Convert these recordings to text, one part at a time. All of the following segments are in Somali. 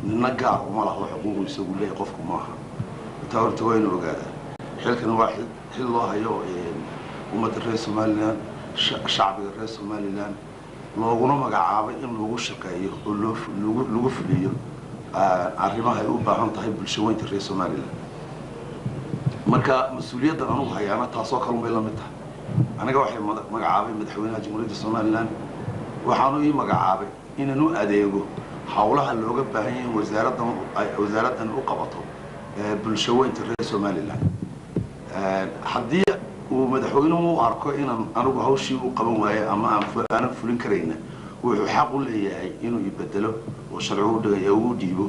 nina gaar uma laho xuquuqu isagu leeyahy qofku maaha taa horta waa inu ogaadaa xilkan waa xil xil loo hayo ummadda reer somalilan shacbiga reer somalilan looguna magacaabay in lagu shaqeeyo oo loo lagu fuliyo arrimaha ay u baahan tahay bulshaweynta reer somalilan marka mas-uuliyaddan anugu hayaana taasoo kalun bay la mid tahay aniga waxay magacaabay madaxweynaha jamhuuriyadda somalilan waxaanu ii magacaabay inaan u adeego hawlaha looga baahan yahay in wasaaraddan wasaaraddan u qabato bulshaweynta reer somalilan haddii uu madaxweynuhu u arko inaan anigu hawshii u qaban waayo ama aanaanan fulin karayna wuxuu xaq u leeyahay inuu ibedelo oo sharcigu dhigaya ugu dhiibo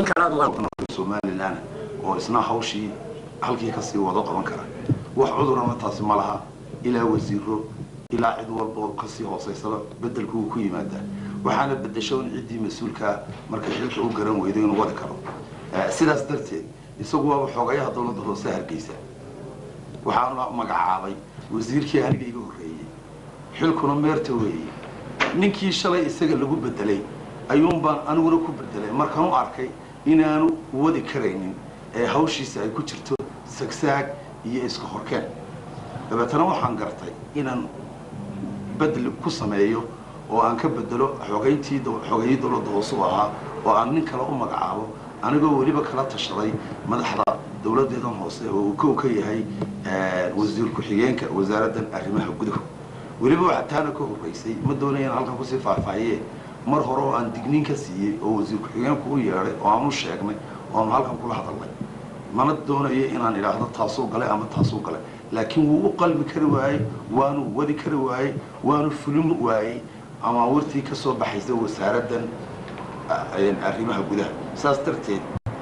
somalilan oo isna hawshii halkii kasii wado qaban kara wax cudurana taasi ma laha ilaa wasiiro ilaa cid walboo kasii hooseysaba bedelku uu ku yimaadaa waxaana bedesho in ciddii mas-uulkaa markay xilka u garan weydo inuu wadi karo sidaas darteed isagu waaba xoogayaha dowladda hoose hargeysa waxaana magacaabay wasiirkii aniga iga horreeyey xilkuna meerta weeye ninkii shalay isaga lagu bedelay ayuun baan aniguna ku bedelay markaan u arkay inaanu wadi karaynin ee hawshiisa ay ku jirto sagsaag iyo iska horkeen dabeetana waxaan gartay inaan bedel ku sameeyo oo aan ka bedelo xogeyntii xogeeyii dowladda hoose u ahaa oo aan nin kale u magacaabo anigoo weliba kala tashaday madaxda dowladdeedan hoose oo uu kow ka yahay wasiir ku-xigeenka wasaaraddan arrimaha gudaha weliba waxaa taana ka horreysay ma doonaya in halkan kusii faahfaahiye mar hore oo aan digniin ka siiyey oo wasiir ku-xigeenku u yeedhay oo aan u sheegnay oo aan halkan kula hadalnay mana doonayo inaan idhaahdo taasuu galay ama taasuu galay laakiin wuu u qalbi kari waayey waanu wadi kari waayey waanu fulin waayey ama wartii ka soo baxaysa wasaaraddan arrimaha gudaha saas darteed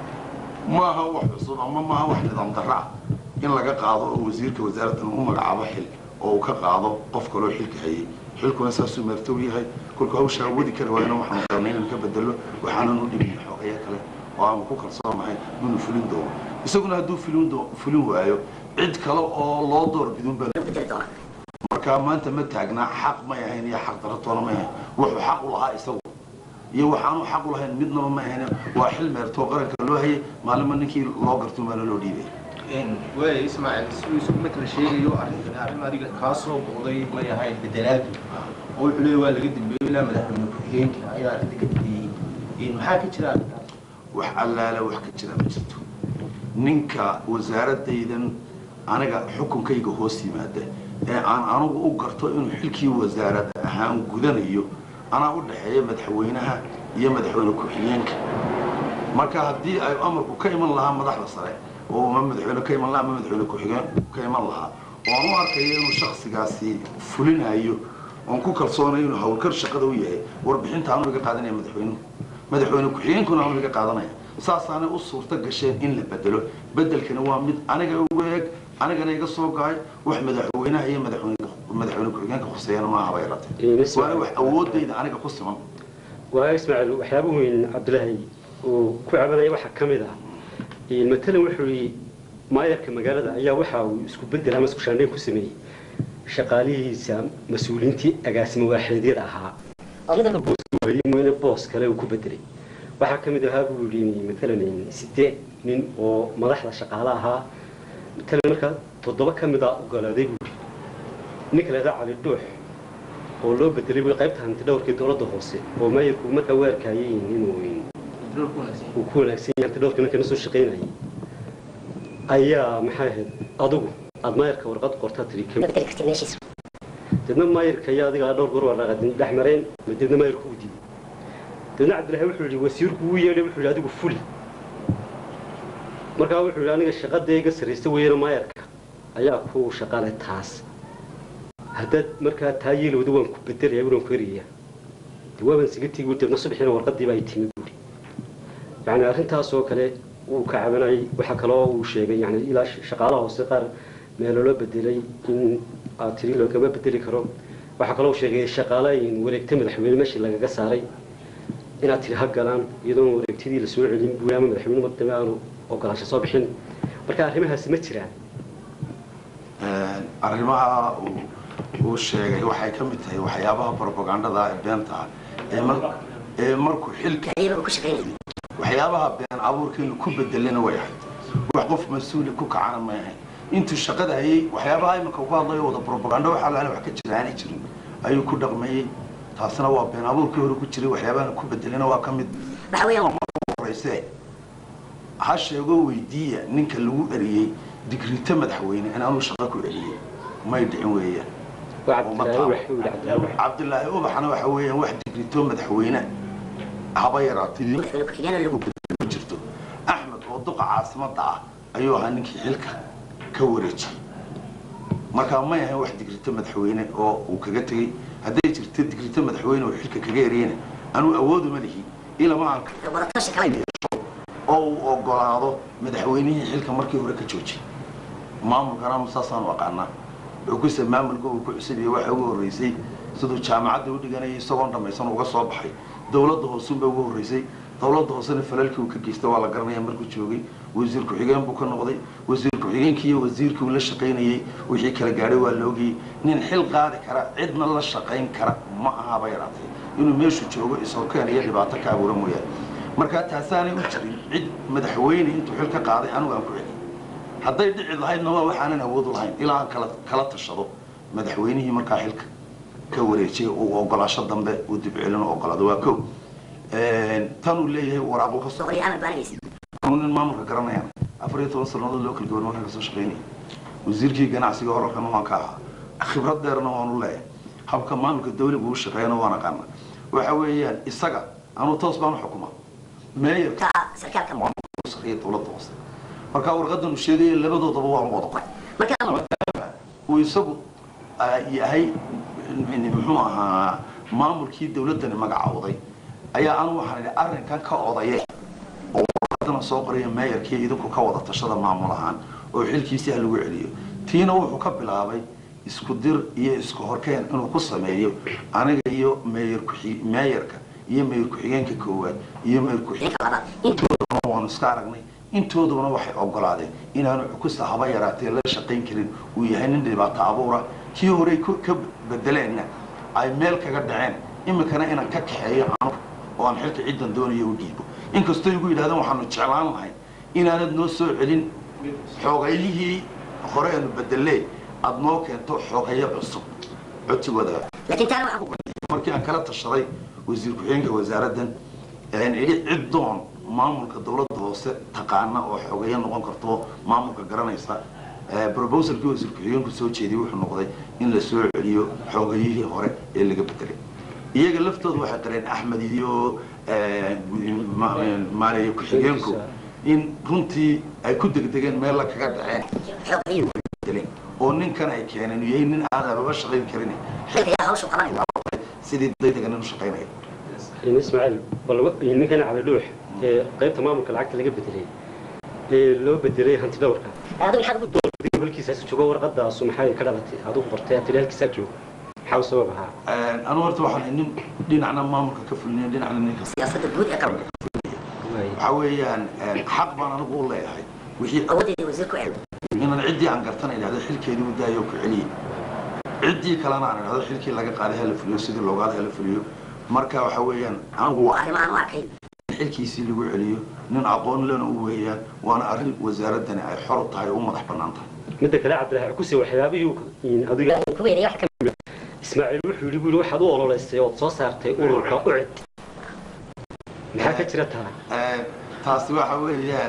maaha wax cusub ama maaha wax nidaam darra ah in laga qaado oo wasiirka wasaaraddan u magacaabo xil oo uu ka qaado qof kaloo xilka hayay xilkuna saasuu meertow yahay kolka hawshaa wadi kari waayna waxaanu qabnay inaan ka bedelo waxaananu dhibin xoogaya kale oo aanu ku kalsoonahay inuu fulin doono isaguna hadduu fulin fulin waayo cid kale oo loo door bidun baa markaa maanta ma taagnaa xaq may ahayn iyo xaq daratoona may ahayn wuxuu xaq u lahaa isagu iyo waxaanu xaq u lahayn midnaba ma ahayn waa xil meertoo qaranka loo hayay maalinba ninkii loo garto maala loo dhiibay waaya ismaaciil siduu isugu matala sheegayo arrinkan arrin adiga kaa soo boqday may ahayn bedelaadu oo wuxuu leeyahy waa laga dambeeyo ilaa madaxweyne ku-xigeenka ayaa arrinta ka dambeeyey maxaa ka jira arrintaas wax allaala wax ka jira ma jirto ninka wasaaradaydan aniga xukunkayga hoos yimaada ee aan anugu u garto inuu xilkii wasaarad ahaan gudanayo anaa u dhexeeya madaxweynaha iyo madaxweyne ku-xigeenka marka haddii ay amarku ka iman lahaa madaxda sare oo ma madaxweyne ka iman lahaa ama madaxweyne ku-xigeen ka iman lahaa oo aan u arkayo inuu shaksigaasi fulinayo oon ku kalsoonayo inuu hawlkar shaqada u yahay warbixinta aanu iga qaadanaya madaxweynuhu madaxweyne ku-xigeenkuna aanu iga qaadanaya saasaanay u suurto gasheen in la bedelo bedelkana waa mid aniga ugu eeg anigana iga soo gaay wax madaxweynaha iyo madaxweyne madaxweyne ku-xigeenka khuseeyana maaha bay ratay waana wax awoodayda aniga ku siman waa ismaaciil waxyaaba weyn cabdilaahi uu ku cabanaya waxaa ka mid ah matalan wuxuu yidhi maayarka magaalada ayaa waxa uu isku bedel ama isku shaandhayn ku sameeyey shaqaalihiisa mas-uuliyiintii agaasimo waaxidyada ahaa mooyne boos kale uu ku bedelay waxaa ka mid ahaa buu yidhi matalan sideed nin oo madaxda shaqaale ahaa matalan markaa toddoba ka mid a ogolaaday buu yidhi nin kaleeda cali dhuux oo loo bedelay buu qaybta hanti dhowrkii dowladda hoose oo maayarku markaa u arkayay inuu uu ku wanaagsan yahay hanti dhowrkii markii na soo shaqaynayay ayaa maxay ahayd adigu aada maayarka warqad qortaa tiri deedna maayarka ayaa adiga dhowr goor waa dhaqadin dhex mareen ma deedna maayarku u diiday deedna cabdillahi wuxuu yidhi wasiirku wuu yeedhay wuxuu yidhi adigu fuli markaa wuxuu yidhi aniga shaqada iga sarraysta weeyana maayarka ayaa ku shaqale taas haddaad markaa taa yeelowda waan ku bedelaya waan ku eraya de waaban siga tegi buu deedna subaxiina warqadiiba ay timi buuri yacni arrintaas oo kale wuu ka cabanayay waxaa kaloo uu sheegay yani ilaa shaqaalaha hoose qaar meelo loo bedelay in aad tiri loogama bedeli karo waxaa kaloo sheegay shaqaalayin wareegta madaxweyne meeshii lagaga saaray inaad tiri ha galaan iyadoon wareegtadii la soo celin buuri ama madaxweyne madame aanu ogolaansho soo bixin marka arrimahaasi ma jiraan arrimaha uu sheegay waxay ka mid tahay waxyaabaha propagandada ee beenta ah ee markuu xilka waxyaabaha waxyaabaha been abuurkeenu ku bedelena way ahayd wax qof mas-uuli ku kacana may ahayn intuu shaqada hayay waxyaabaha iminka ku hadlayo wada propaganda waxaa laala wax ka jira aanay jirin ayuu ku dhaqmayey taasna waa been abuurkii hore ku jiray waxyaabahana ku bedelena waa ka mid waxa weeyaan horeyse ha sheego weydiiya ninka lagu eriyey digrito madaxweyne in anuu shaqo ku celiyey may dhicin weeyaan waa cabdilaahi wuxuu yidhi cabdilaahi cabdilaahi ubaxna waxa weeyaan wax digrito madaxweyne haba yaraatay madaxweyne ku-xigeenka lagu ku jirto axmed oo duqa caasimada ah ayuu ahaa ninkii xilka ka wareejiyey markaa may ahayn wax digrito madaxweyne oo uu kaga tegey hadday jirto digrito madaxweyne oo xilka kaga eriyena anuu awooduma lihi ilama aan wadatashi kale oo uu ogolaado madaxweynihii xilka markii hore ka joojiyey maamulkana anu saasaanu aqaanaa wuxuu ku sa maamulka uu ku cusubiyey waxa ugu horreysay siduu jaamacadda u dhiganayay isagoon dhammaysan uga soo baxay dowladda hoosunba ugu horreysay dowladda hoosena falalkii uu ka geystay waa la garanaya markuu joogay wasiir ku-xigeen buu ka noqday wasiir ku-xigeenkii iyo wasiirkii uu la shaqaynayey wixii kala gaadhay waa la ogayey nin xil qaadi kara cidna la shaqayn kara ma ahaba yaraatay inuu meeshu joogo ishorkeen iyo dhibaato ka abuura mooyaane markaa taasaanay u jirin cid madaxweyne intuu xil ka qaaday anigu aan ku celiyey hadday dhici lahaydna waa waxaanan awood u lahayn ilaa aan kala kala tashado madaxweynihii markaa xilka ka wareejiyay uu ogolaasho dambe uu dibcelino ogolaado waa kow tan uu leeyahay waraaqu ka soo boqol iyo amal baanaysa anu nin maamulka garanayaan afar iyo toban sannadood loo kala gaban markaan kasoo shaqaynaya wasiirkii ganacsiga horarkana waan ka ahaa khibrad dheerna waanu leeyahay habka maamulka dawliga uu shaqeeyana waan aqaana waxa weeyaan isaga anuu toos baan u xukuma meeyarka ka sarkaalka sarreeya dowladda hoose markaa warqadan uu sheegaya labadoodaba waan wada qoray marka uu isagu ah, yahay muxuu ahaa maamulkii dawladdani magacawday ayaa anu waxaan idhi arrinkan ka odaye oo warqadana soo qoraya meeyarkii idinku ka wada tashada maamul ahaan oo xilkiisii ha lagu celiyo tiina wuxuu ka bilaabay isku dir iyo isku horkeen inuu ku sameeyo aniga iyo meeyar ku- meeyarka iyo meeyar ku-xigeenka koowaad iyo meeyar ku-xigeenka ninka labaad intuu intooduna waanu iska aragnay intooduna waxay ogolaadeen inaanu cukusta haba yaraatee la shaqayn karin uu yahay nin dhibaato abuura kii horey ku- ka bedeleenna ay meel kaga dhaceen iminkana inaan ka kaxeeyo anugu oo aan xilka ciddan doonayo u dhiibo inkastoo igu yidhahdeen waxaanu jeclaan lahay inaanad noo soo celin xoogayihii hore aanu bedelee aada noo keento xoogayo cusub codsigooda laakiin taana waxaan ku markii aan kala tashaday wasiir ku-xigeenka wasaaraddan een idhi cid doon maamulka dowladda hoose taqaana oo xogeeyo noqon karto maamulka garanaysa ee proposalkii wasiir ku-xigeenku soo jeediyey wuxuu noqday in la soo celiyo xoogayihii hore ee laga bedelay iyaga laftooda waxay qareen axmed iyo ee, ma- maaliye ku-xigeenku in runtii ay ku degdegeen meel la kaga dhaceen xoogayuu bedeleen oo ninkan ay keeneen uu yahay nin aan ababa shaqayn karin xilka yaa hawshu qabanaya sidii daydagan u shaqaynaya in ismaaciil bal wa- ninkan cali dhuux ee qaybta maamulka lacagta laga bedelay ee loo bedelay hanti dhowrka adigu maxaad ugu adiga halkiisaas joogo warqadaasu maxay ka dhalatay adigu qortay atili halkiisaa joogo maxaa u sabab ahaa anu horta waxaan nin dhinacna maamulka ka fulinayn dhinacna ninka siyaasadda guud ee qaranka waxaa weeyaan xaq baan anigu u leeyahay wixii awoodeedii wasiirku cel inaan ciddii aan gartana idhahdo xilkeedii u daayo ku celiyey ciddii kalena aan idhahdo xilkii laga qaaday hala fuliyo sidii loogaada hala fuliyo marka waxa weeyaan anigu waa waa arrimo aan u arkay xilkiisii lagu celiyo nin aqoon lena u weeyaan waana arrin wasaaraddani ay xor u tahay oo u madax bannaan tahay midda kale cabdilaahi kusi waxyaabihii uu- adiga ku weynaya wax ka ismaaciil wuxuu yidhi buu yidhi waxaad u ololeysay ood soo saartay ururka ucid maxaa ka jira taa taasi waxa weeyaan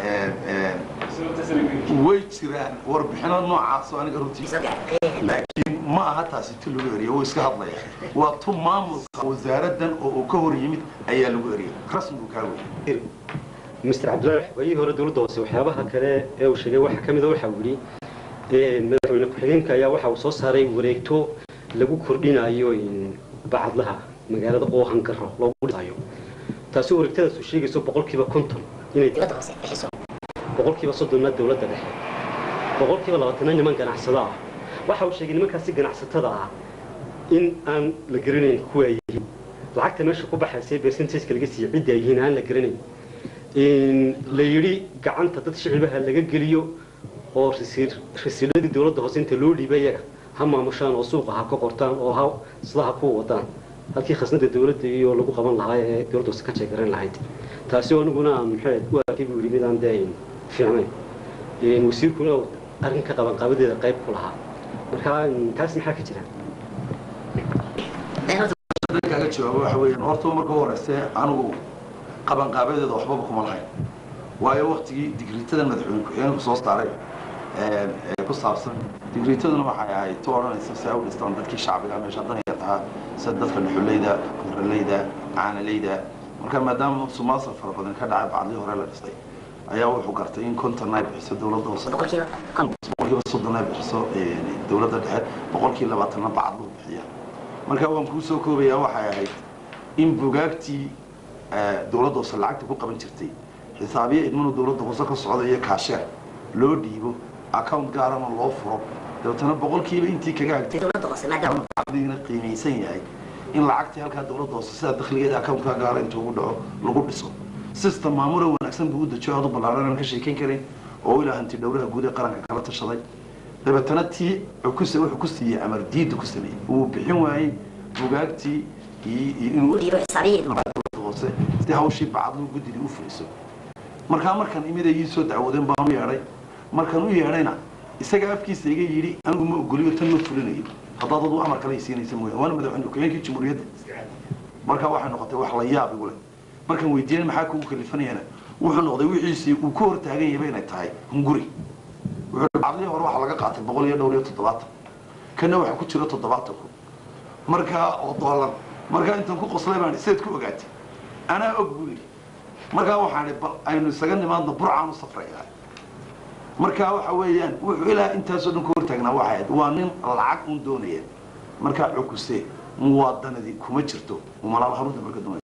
way jiraan warbixino noocaas oo aniga runtii soo gaaray laakiin ma aha taasi tu lagu eriyo wuu iska hadlaya waa tu maamulka wasaaraddan oo uu ka hor yimid ayaa lagu eriyay rasmigu kaa wey mister cabdilaahi waayihii hore dowladda hoose waxyaabaha kale ee uu sheegay waxaa ka mid a waxa uu yidhi ee, madaxweyne ku-xigeenka ayaa waxa uu soo saaray wareegto lagu kordhinayo in bacadlaha magaalada oo hangaro loogu dhisayo taasi wareegtadaas uu sheegayso boqolkiiba konton inay dibadda hoose bixiso boqolkiiba soddonna dowladda dhexe boqolkiiba labaatana niman ganacsada ah waxa uu sheegay nimankaasi ganacsatada ah in aan la garanayn kuwa ay yihiin lacagta meesha ku baxaysa percentageka laga siiyo cidda ay yihiin aan la garanayn in la yidhi gacanta dad shicibaha laga geliyo oo rasiir rasiiladii dowladda hoose inta loo dhiibay iyaga ha maamushaan oo suuqa ha ka qortaan oo ha sida ha ku wadaan halkii khasnada dowladda iyo lagu qaban lahaa ee dowladda hoose ka jeegaran lahayd taasi oo aniguna aan maxay u arkay buu yidhi midaan dee fiicnayn wasiirkuna uu arrinka qabanqaabadeeda qayb ku lahaa marka taas maxaa ka jira kaaga jawaabo waxa weeyaan horta marka u horeyse anigu qabanqaabadeeda waxbaba kuma lahayn waayo waktigii digriitadan madaxweyne ku-xigeenku soo saaray ee ku saabsan digriitaduna waxay ahayd tu odhanaysa si ay u dhistaan dadkii shacbiga meesha danyar tahaa sida dadka dhuxuleyda kunraleyda caanaleyda marka maadaama sumaasar fara badan ka dhacay bacdii hore la dhistay ayaa wuxuu gartay in konton ay bixiso dowladda hoose boqolkiiba konton boqolkiiba soddon ay bixiso dowladda dhexe boqolkiiba labaatanna bacad luu bixiya marka waan kuu soo koobayaa waxay ahayd in bugaagtii dowladda hoose lacagta ku qaban jirtay xisaabiye idmanu dowladda hoose ka socda iyo kaasheer loo dhiibo account gaarana loo furo dabeetana boqolkiiba intii kaga hagtay dowladda hoose maadaama caqdigana qiimaysan yahay in lacagtii halkaa dowladda hoose sida dakhligeeda accountkaa gaara intuu ugu dhaco lagu dhiso system maamula wanaagsan buu u dejiyo aad u ballaaran aan ka sheekayn karin oo ilaa hanti dhowraha guud ee qaranka kala tashaday dabeetana tii cukuse wuxuu ku siiyey amar diidda ku sameeyey wuu bixin waayey bugaagtii iyo iyo inuu u dhiibo xisaabiye dowladda hoose si hawshii bacadlu guddidii u fuliso markaa markan imida ii soo dacwoodeen baan u yeedhay markan u yeedhayna isaga afkiisa iga yidhi anigu ma ogoliyo tan ma fulinayo haddaad adu amar kale isiinaysa mooya waana madaxweyne ku-xigeenkii jamhuuriyadda markaa waxay noqotay wax la yaab igu leh markan weydiiyeen maxaa kugu kalifanayana wuxuu noqday wixiisii uu ka hor taagan yahayba inay tahay hunguri wuxuu bacdii hore waxaa laga qaatay boqol iyo dhowr iyo toddobaatan kana waxaa ku jira toddobaatan kun markaa oo doolan markaa intaan ku qoslay baan sidaad ku ogaatay anaa og buu yidhi markaa waxaan bal aynu isaga nimaadno burcaan u safrayaa markaa waxa weeyaan wuxuu ilaa intaasoo dhan ku hortaagnaa waxay ahayd waa nin lacag un doonaya markaa cukuse muwaadanadii kuma jirto umalaal harunta marka doonaya